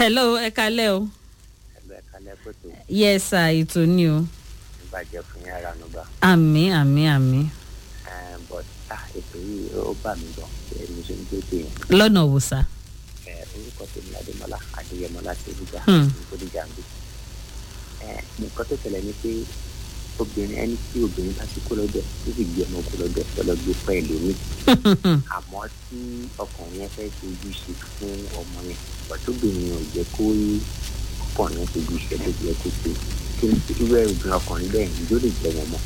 hello ẹ kalẹ́ o. ẹgbẹ́ kalẹ́ pẹ̀tù yes sir ètò ni o. ìbàjẹ́ fún yàrá nùgbà àmì àmì àmì. but ah ètò yìí ó bà mí gan ẹni ṣe ń gbé yẹn lọ́nà wò sá. ẹ orúkọ tèmi adémọlá adéyẹmọ láti olùjà Hmm. olùjà ń gbé ẹ nǹkan tó ṣẹlẹ̀ ni pé obìnrin ẹni tí obìnrin bá ti kó lọ́dọ̀ tó sì gbé ọmọ kó lọ́dọ̀ lọ́lọ́ gbé pẹ́ẹ́lú mi àmọ́ tí ọkùnrin yẹn fẹ́ ṣe ojúṣe fún ọmọ yẹn ọ̀tọ́bìnrin ò jẹ́ kó rí ọkùnrin yẹn ṣe ojúṣe tó yẹ kó ṣe kí ni irú ẹ̀ obìnrin ọkùnrin bẹ́ẹ̀ ni yóò lè jẹ́ wọn mọ́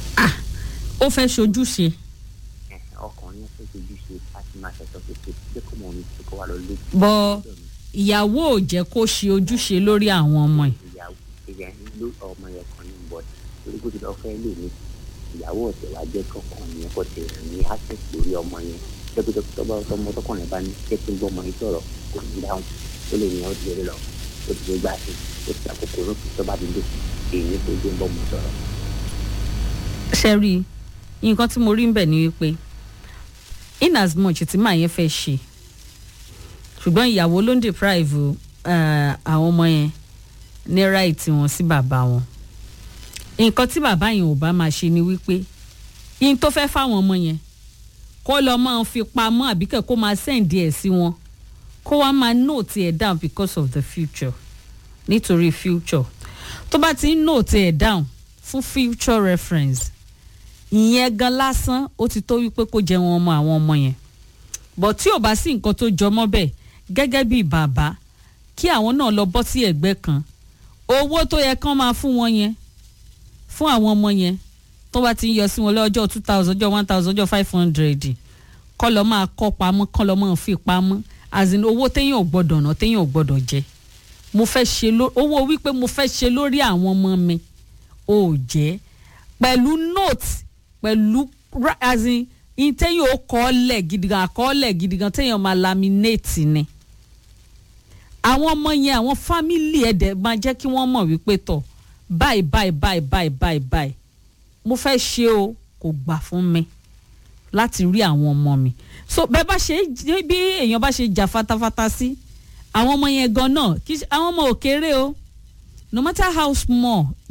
ó fẹ́ ṣojúṣe. ẹ̀, ọkùnrin yẹn fẹ́ ṣe ojúṣe láti máa ṣẹ̀tọ́ kékeré jẹ́ kó mọ̀ ní ṣe kó wà lọ lójú. bọ́ ìyàwó ò jẹ́ kó ṣe ojúṣe lórí àwọn ọmọ ẹ̀. ìyàwó ìyẹn ló ọmọ yẹn kan ní bọ́ọ̀dù torí kó ti lọ fẹ́ lè ní ìyàwó ọ̀tẹ̀ wá jẹ́ kọ̀ọ̀kan yẹn kó ti rìn ní access lórí ọmọ yẹn dókítà tọ́ba ọmọ tọkùnrin bá ní kí ẹ gbọ́ ọmọ yẹn sọ̀rọ̀ kò ní dáhùn ó lè ní ọ́ ti lè lọ ó ti lè gbà sí ó ti àkókò lókè tọ́ba ti dé èyí tó dé ń bọ́ ọmọ sọ̀rọ̀. ṣe rí i nǹkan tí mo rí ń bẹ̀ ni wípé in as much tí màá yẹn fẹ́ ṣe ṣùgbọ́n ìyàwó ló ń deprive eh, àwọn ọmọ yẹn ní right wọn sí bàbá wọn nǹkan tí bàbá yẹn ò bá máa ṣe ni wípé yín tó fẹ́ fáwọn ọmọ yẹn kó lọ máa fi pamọ́ àbíkẹ́ kó máa send ẹ̀ sí wọn kó wá máa note ẹ̀ down because of the future nítorí future tó bá ti ń note ẹ̀ down fún future reference ìyẹn gan lásán ó ti tó wípé kó jẹ wọn ọmọ àwọn ọmọ yẹn but tí ò bá sí nǹkan tó jọmọ́ bẹ́ẹ̀ gẹ́gẹ́ bí bàbá kí àwọn náà lọ bọ́ sí ẹ̀gbẹ́ kan owó tó yẹ kán máa fún wọn yẹn fún àwọn ọmọ yẹn tó bá ti ń yọ sí wọn lọ́jọ́ two thousand ọjọ́ one thousand ọjọ́ five hundred kọ́ lọ́ máa kọ́ pamọ́ kọ́ lọ́ máa fi pamọ́ as in owó téèyàn ò gbọ́dọ̀ ná téèyàn ò gbọ́dọ̀ jẹ mo fẹ́ ṣe ló owó wípé mo fẹ́ ṣe lórí àwọn ọmọ mi ò jẹ́ pẹ̀lú note pẹ̀lú ra- as in in téèyàn ó kọ́ lẹ̀ gidigan àkọọ́lẹ̀ gidigan téèyàn máa laminate ni àwọn ọmọ yẹn àwọn fámìlì ẹ̀dẹ̀ máa jẹ́ kí wọ́n mọ̀ wípé tọ̀ báyìí báyìí báyìí báyìí báyìí báyìí mo fẹ́ ṣe o kò gbà fún mi láti rí àwọn ọmọ mi so bẹ́ẹ̀ bá ṣe bí èèyàn bá ṣe jà fatafata sí àwọn ọmọ yẹn gan náà kì í ṣe àwọn ọmọ ò kéré o no matter how small